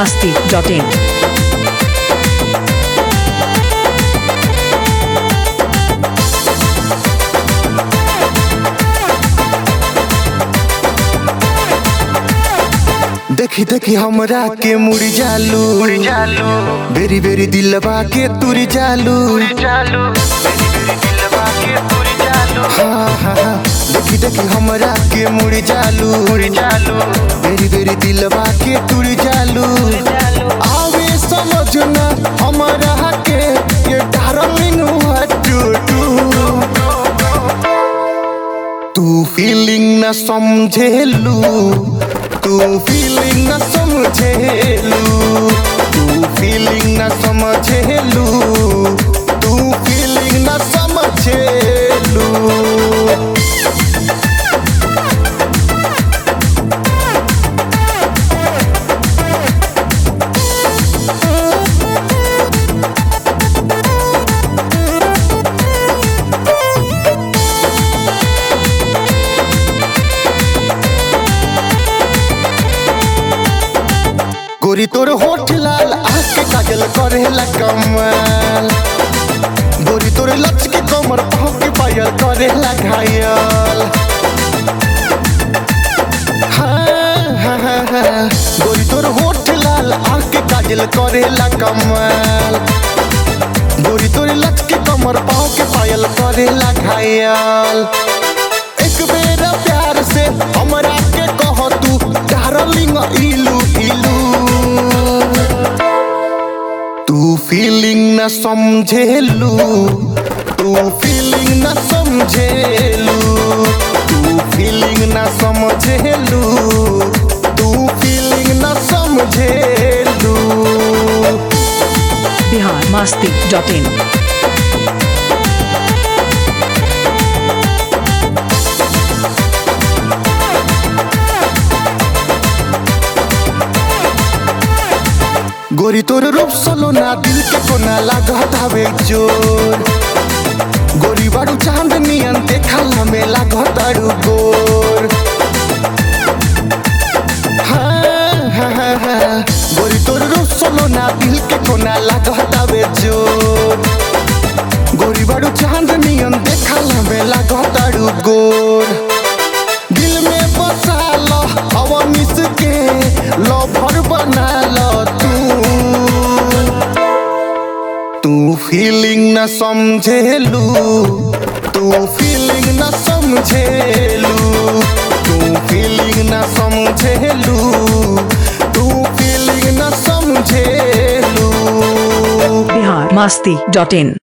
masti.in. देखी देखी हमरा के मुड़ी जालू बेरी बेरी दिलवा के तुरी जालू हाँ हाँ हाँ देखी देखी हमरा के मुड़ी जालू बेरी बेरी दिलवा के तुरी जालू आवे समझ ना हमरा के ये डार्लिंग व्हाट टू डू तू फीलिंग न समझेलू तू फीलिंग न समझेलू तू फीलिंग न समझेलू तू फीलिंग न समझेलू गोरी तोर होठ लाल आके काजल करेला कमाल गोरी तोर लच के कमर पाँव के पायल करेला घायल हाँ, हाँ, हाँ, हाँ। गोरी तोर होठ लाल आके काजल करेला कमाल गोरी तोर लच के कमर पाँव के पायल करेला घायल एक बेर प्यार से हमरा के कह तू डार्लिंग इलू इलू तू फीलिंग न समझेलू तू फीलिंग न समझेलू तू फीलिंग न समझेलू तू फीलिंग न समझेलू Bihar masti.in. गोरी तोर रूप सोलो ना दिल के कोना लागत हवे जोर गोरी बाड़ू चांद नियन देखला में लागत अड़ू गोर हाँ, हाँ, हाँ, हाँ। गोरी तोर रूप सोलो ना दिल के कोना लागत हवे जोर गोरी बाड़ू चांद नियन देखला में लागत अड़ू गोर दिल में बसा लो हवा मिस के लवर बना लो तू तू फीलिंग न समझेलू तू फीलिंग न समझेलू तू फीलिंग न समझेलू तू फीलिंग न समझेलू Bihar masti.in.